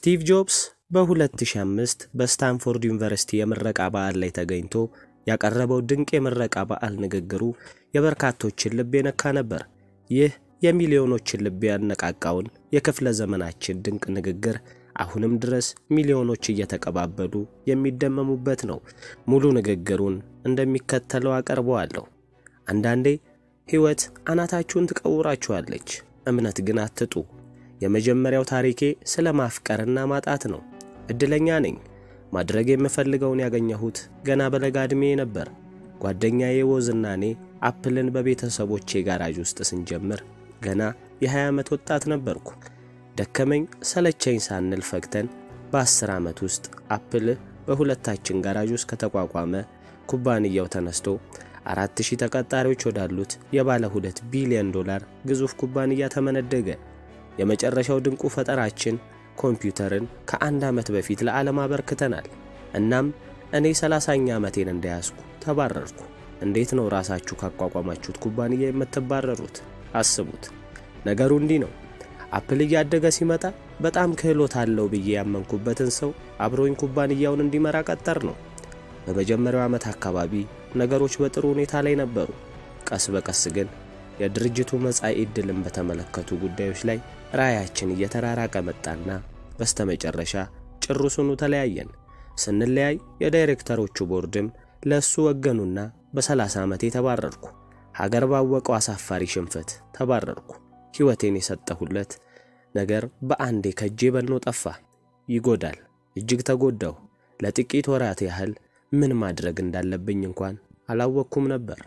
ስቲቭ ጆብስ በ2005 በስታንፎርድ ዩኒቨርሲቲ የምረቃ በዓል ላይ ተገኝቶ ያቀረበው ድንቅ የምረቃ በዓል ንግግሩ የበርካቶችን ልብ የነካ ነበር። ይህ የሚሊዮኖችን ልብ ያነቃቃውን የክፍለ ዘመናችን ድንቅ ንግግር አሁንም ድረስ ሚሊዮኖች እየተቀባበሉ የሚደመሙበት ነው። ሙሉ ንግግሩን እንደሚከተለው አቀርበዋለሁ። አንዳንዴ ሕይወት አናታችሁን ትቀውራችኋለች፣ እምነት ግን አትጡ። የመጀመሪያው ታሪኬ ስለ ማፍቀርና ማጣት ነው። እድለኛ ነኝ። ማድረግ የምፈልገውን ያገኘሁት ገና በለጋ ዕድሜ ነበር። ጓደኛዬ ወዝና እኔ አፕልን በቤተሰቦቼ ጋራዥ ውስጥ ስንጀምር ገና የ20 ዓመት ወጣት ነበርኩ። ደከመኝ ሰለቸኝ ሳንል ፈግተን በ10 ዓመት ውስጥ አፕል በሁለታችን ጋራዥ ውስጥ ከተቋቋመ ኩባንያው ተነስቶ አራት ሺህ ተቀጣሪዎች ወዳሉት የባለ ሁለት ቢሊዮን ዶላር ግዙፍ ኩባንያ ተመነደገ። የመጨረሻው ድንቁ ፈጠራችን ኮምፒውተርን ከአንድ ዓመት በፊት ለዓለም አበርክተናል። እናም እኔ ሰላሳኛ ዓመቴን እንደያዝኩ ተባረርኩ። እንዴት ነው ራሳችሁ ካቋቋማችሁት ኩባንያ የምትባረሩት? አስቡት። ነገሩ እንዲህ ነው። አፕል እያደገ ሲመጣ በጣም ክህሎት አለው ብዬ ያመንኩበትን ሰው አብሮኝ ኩባንያውን እንዲመራ ቀጠር ነው። በመጀመሪያው ዓመት አካባቢ ነገሮች በጥሩ ሁኔታ ላይ ነበሩ። ቀስ በቀስ ግን የድርጅቱ መጻኢ ዕድልን በተመለከቱ ጉዳዮች ላይ ራዕያችን እየተራራቀ መጣና በስተመጨረሻ ጭሩሱኑ ተለያየን። ስንለያይ የዳይሬክተሮቹ ቦርድም ለእሱ ወገኑና በሰላሳ ዓመቴ ተባረርኩ። ሀገር ባወቀው አሳፋሪ ሽንፈት ተባረርኩ። ሕይወቴን የሰጠሁለት ነገር በአንዴ ከጄ በኖ ጠፋ። ይጎዳል። እጅግ ተጎዳሁ። ለጥቂት ወራት ያህል ምን ማድረግ እንዳለብኝ እንኳን አላወቅኩም ነበር።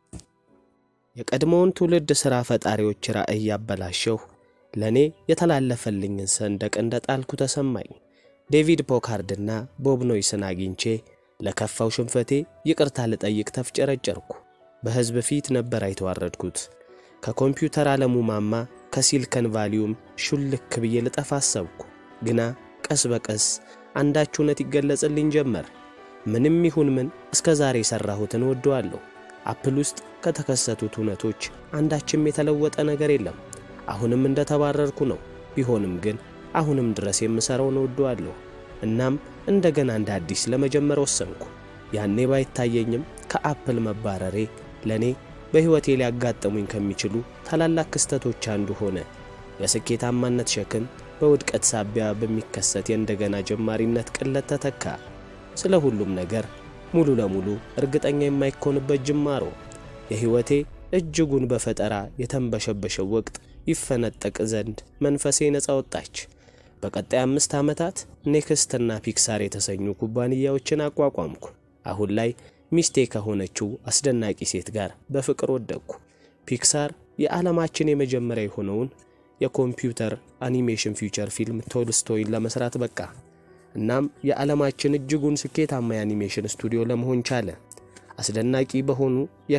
የቀድሞውን ትውልድ ሥራ ፈጣሪዎች ራዕይ ያበላሸሁ ለእኔ የተላለፈልኝን ሰንደቅ እንደ ጣልኩ ተሰማኝ። ዴቪድ ፖካርድና ቦብ ኖይስን አግኝቼ ለከፋው ሽንፈቴ ይቅርታ ልጠይቅ ተፍጨረጨርኩ። በሕዝብ ፊት ነበር የተዋረድኩት። ከኮምፒውተር ዓለሙ ማማ ከሲልከን ቫሊዩም ሹልክ ብዬ ልጠፋ አሰብኩ። ግና ቀስ በቀስ አንዳች እውነት ይገለጽልኝ ጀመር። ምንም ይሁን ምን እስከ ዛሬ የሠራሁትን እወደዋለሁ። አፕል ውስጥ ከተከሰቱት እውነቶች አንዳችም የተለወጠ ነገር የለም። አሁንም እንደ ተባረርኩ ነው። ቢሆንም ግን አሁንም ድረስ የምሠራውን እወደዋለሁ። እናም እንደገና እንደ አዲስ ለመጀመር ወሰንኩ። ያኔ ባይታየኝም ከአፕል መባረሬ ለእኔ በሕይወቴ ሊያጋጥሙኝ ከሚችሉ ታላላቅ ክስተቶች አንዱ ሆነ። የስኬታማነት ሸክም በውድቀት ሳቢያ በሚከሰት የእንደገና ጀማሪነት ቅለት ተተካ። ስለ ሁሉም ነገር ሙሉ ለሙሉ እርግጠኛ የማይኮንበት ጅማሮ። የሕይወቴ እጅጉን በፈጠራ የተንበሸበሸው ወቅት ይፈነጠቅ ዘንድ መንፈሴ ነፃ ወጣች። በቀጣይ አምስት ዓመታት ኔክስትና ፒክሳር የተሰኙ ኩባንያዎችን አቋቋምኩ። አሁን ላይ ሚስቴ ከሆነችው አስደናቂ ሴት ጋር በፍቅር ወደቅኩ። ፒክሳር የዓለማችን የመጀመሪያ የሆነውን የኮምፒውተር አኒሜሽን ፊውቸር ፊልም ቶልስቶይን ለመስራት በቃ። እናም የዓለማችን እጅጉን ስኬታማ የአኒሜሽን ስቱዲዮ ለመሆን ቻለ። አስደናቂ በሆኑ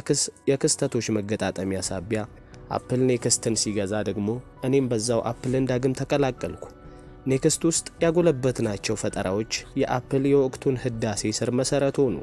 የክስተቶች መገጣጠሚያ ሳቢያ አፕል ኔክስትን ሲገዛ ደግሞ እኔም በዛው አፕልን ዳግም ተቀላቀልኩ። ኔክስት ውስጥ ያጎለበትናቸው ፈጠራዎች የአፕል የወቅቱን ህዳሴ ስር መሠረት ሆኑ።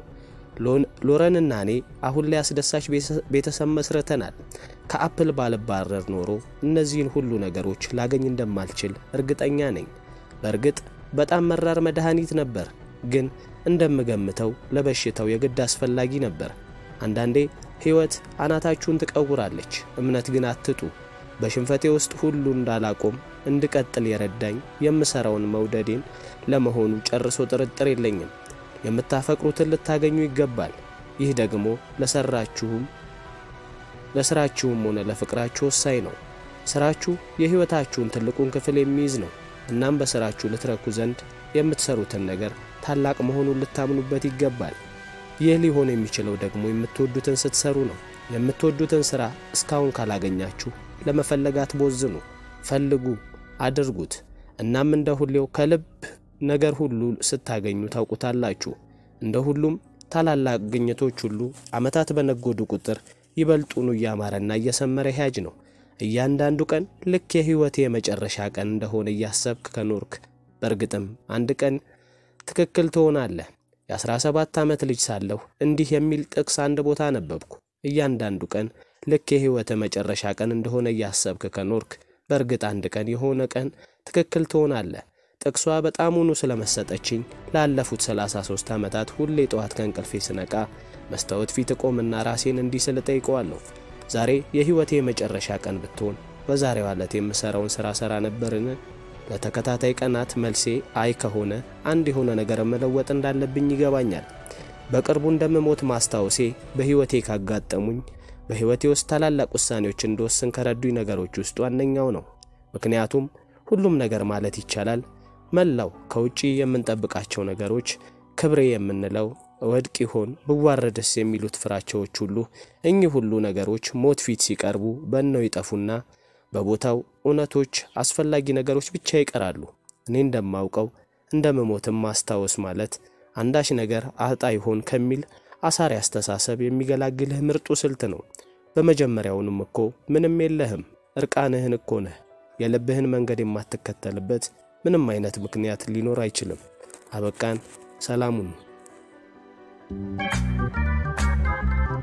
ሎረንና እኔ አሁን ላይ አስደሳች ቤተሰብ መስርተናል። ከአፕል ባልባረር ኖሮ እነዚህን ሁሉ ነገሮች ላገኝ እንደማልችል እርግጠኛ ነኝ። በእርግጥ በጣም መራር መድኃኒት ነበር፣ ግን እንደምገምተው ለበሽታው የግድ አስፈላጊ ነበር። አንዳንዴ ሕይወት አናታችሁን ትቀውራለች፣ እምነት ግን አትጡ። በሽንፈቴ ውስጥ ሁሉ እንዳላቆም እንድቀጥል የረዳኝ የምሠራውን መውደዴን ለመሆኑ ጨርሶ ጥርጥር የለኝም። የምታፈቅሩትን ልታገኙ ይገባል። ይህ ደግሞ ለሰራችሁም ለስራችሁም ሆነ ለፍቅራችሁ ወሳኝ ነው። ስራችሁ የሕይወታችሁን ትልቁን ክፍል የሚይዝ ነው። እናም በስራችሁ ልትረኩ ዘንድ የምትሰሩትን ነገር ታላቅ መሆኑን ልታምኑበት ይገባል። ይህ ሊሆን የሚችለው ደግሞ የምትወዱትን ስትሰሩ ነው። የምትወዱትን ሥራ እስካሁን ካላገኛችሁ ለመፈለግ አትቦዝኑ። ፈልጉ፣ አድርጉት። እናም እንደ ሁሌው ከልብ ነገር ሁሉ ስታገኙ ታውቁታላችሁ። እንደ ሁሉም ታላላቅ ግኝቶች ሁሉ ዓመታት በነጎዱ ቁጥር ይበልጡኑ እያማረና እየሰመረ ሄያጅ ነው። እያንዳንዱ ቀን ልክ የሕይወቴ የመጨረሻ ቀን እንደሆነ እያሰብክ ከኖርክ በእርግጥም አንድ ቀን ትክክል ትሆናለህ። የአስራ ሰባት ዓመት ልጅ ሳለሁ እንዲህ የሚል ጥቅስ አንድ ቦታ አነበብኩ። እያንዳንዱ ቀን ልክ የሕይወት መጨረሻ ቀን እንደሆነ እያሰብክ ከኖርክ በእርግጥ አንድ ቀን የሆነ ቀን ትክክል ትሆናለህ። ጥቅሷ በጣሙኑ ስለመሰጠችኝ ላለፉት 33 ዓመታት ሁሌ ጠዋት ከእንቅልፌ ስነቃ መስታወት ፊት እቆምና ራሴን እንዲህ ስል ጠይቀዋለሁ። ዛሬ የሕይወቴ የመጨረሻ ቀን ብትሆን በዛሬዋ ዕለት የምሠራውን ሥራ ሠራ ነበርን? ለተከታታይ ቀናት መልሴ አይ ከሆነ አንድ የሆነ ነገር መለወጥ እንዳለብኝ ይገባኛል። በቅርቡ እንደምሞት ማስታወሴ በሕይወቴ ካጋጠሙኝ በሕይወቴ ውስጥ ታላላቅ ውሳኔዎች እንድወስን ከረዱኝ ነገሮች ውስጥ ዋነኛው ነው። ምክንያቱም ሁሉም ነገር ማለት ይቻላል መላው ከውጪ የምንጠብቃቸው ነገሮች ክብሬ የምንለው እወድቅ ይሆን ብዋረድስ የሚሉት ፍራቻዎች ሁሉ እኚህ ሁሉ ነገሮች ሞት ፊት ሲቀርቡ በነው ይጠፉና በቦታው እውነቶች፣ አስፈላጊ ነገሮች ብቻ ይቀራሉ። እኔ እንደማውቀው እንደምሞትም ማስታወስ ማለት አንዳች ነገር አጣ ይሆን ከሚል አሳሪ አስተሳሰብ የሚገላግልህ ምርጡ ስልት ነው። በመጀመሪያውንም እኮ ምንም የለህም፣ እርቃንህን እኮ ነህ። የልብህን መንገድ የማትከተልበት ምንም አይነት ምክንያት ሊኖር አይችልም። አበቃን። ሰላሙን